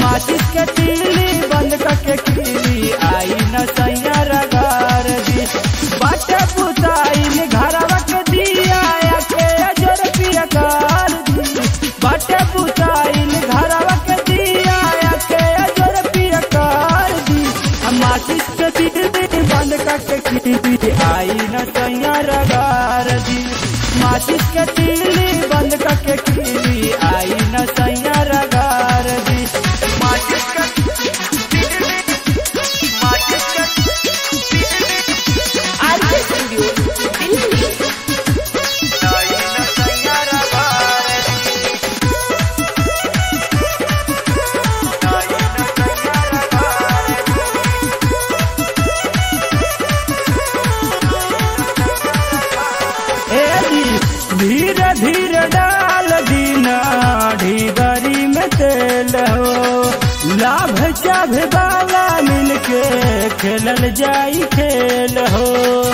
माचिस के तीली बंद करके कीली आई न सैया रगार दी बाटे पुताई घरवा के दिया के अजर पिया कर दी बाटे पुताई घरवा के दिया के अजर पिया कर दी माचिस के तीली बंद करके कीली आई न सैया रगार दी माचिस के तीली बंद करके कीली आई न सैया रगार दी माचिस के तीली माचिस के आरके स्टूडियो दिल्ली आई न सैया रगार दी आई न सैया रगार ए जी, धीरे धीरे डाल दीना ढीबरी में तेल हो लाभ चाभ बाला मिलके खेलल जाई खेल हो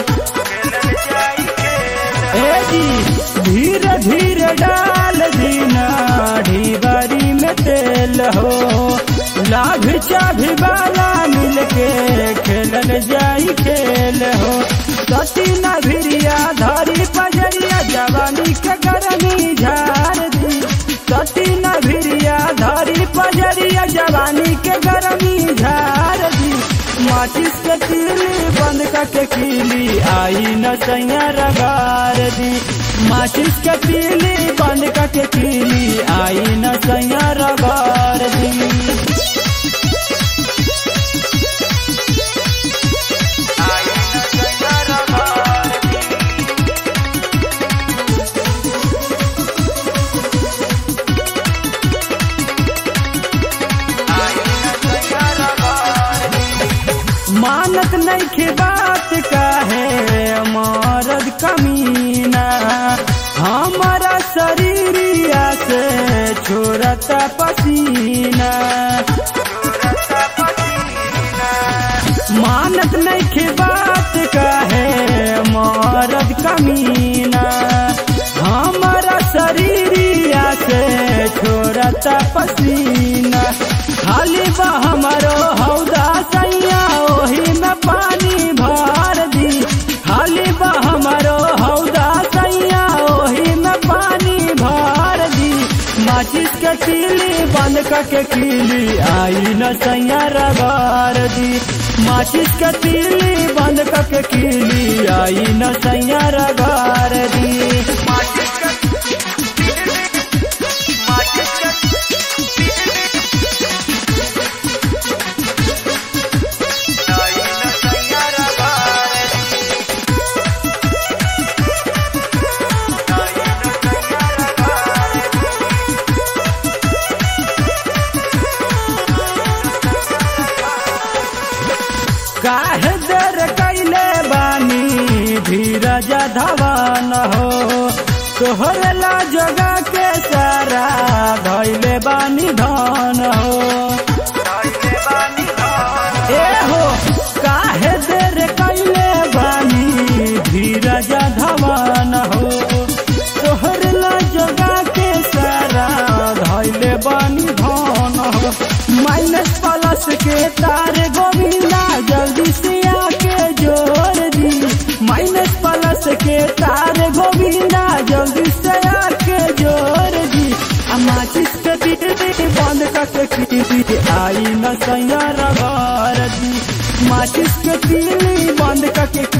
ए जी धीरे धीरे डाल दीना ढीबरी में तेल हो लाभ चाभ बाला मिलके खेलल जाई खेल हो सती नभिरिया धरी पजरिया जवानी के गरमी झार दी सती नभिरिया धरी पजरिया जवानी के गरमी झार दी माचिस के तीली बंद करके कीली आई न सैया रगार दी माचिस के तीली बंद करके कीली आई न सैया रगार दी आई न सैया रगार दी मानत नहीं के बात का है मरद कमीना हमारा शरीरिया से छोड़ता पसीना मानत नहीं के बात का है मरद कमीना हमारा शरीरिया से छोड़ता पसीना खाली बा हमारो हौदा सैया ओही में पानी भर दी खाली बा हमारो हौदा सैया ओही में पानी भर दी माचिस के तीली बंद करके कीली आई न सैया रगार दी माचिस के तीली बंद करके कीली आई न सैया रगार दी माचिस के तीली माचिस के आई न सैया रगार दी आई न सैया रगार दी काहे दर कैले बानी धीरज धवन हो तोहर ला जगा के सारा धैले बानी धन हो ए हो काहे देर कैले बानी धीरज धवन हो तोहर ला जगा के सारा धैले बानी धन हो माइनस प्लस के तार गोविंदा जल्दी से आके जोड़ दी माइनस प्लस के तार गोविंदा जल्दी से आके जोड़ दी आ माचिस के तीली बंद करके कीली आई न सैया रगार दी माचिस के तीली बंद करके